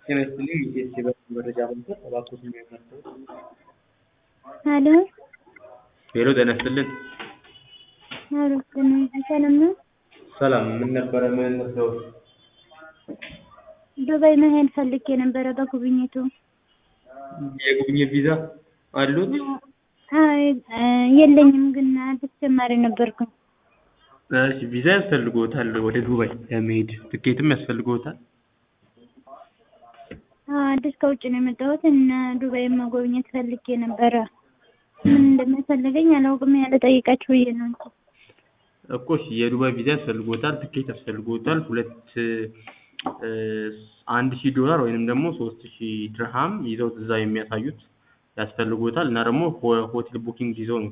ጤና ይስጥልኝ የኢቢኤስ የበረራ መረጃ ማዕከል እባክዎትን የሚያካትተው ሄሎ ሄሎ ጤና ይስጥልን ሄሎ ጤና ሰላም ነው? ሰላም ምን ነበረ ምን እንርዳዎት ዱባይ መሄድ ፈልጌ ነበረ በጉብኝቱ የጉብኝት ቪዛ አሉት አይ የለኝም ግን አዲስ ጀማሪ ነበርኩኝ እሺ ቪዛ ያስፈልግዎታል ወደ ዱባይ ለመሄድ ትኬትም ያስፈልግዎታል አዲስ ከውጭ ነው የመጣሁት እና ዱባይ መጎብኘት ፈልጌ ነበረ ምን እንደሚያስፈልገኝ አላውቅም ያለ ጠይቃችሁ ብዬ ነው እንጂ እኮ እሺ የዱባይ ቪዛ ያስፈልግዎታል ትኬት ያስፈልግዎታል ሁለት አንድ ሺህ ዶላር ወይንም ደግሞ ሶስት ሺህ ድርሃም ይዘው እዛ የሚያሳዩት ያስፈልግዎታል እና ደግሞ ሆቴል ቡኪንግ ይዘው ነው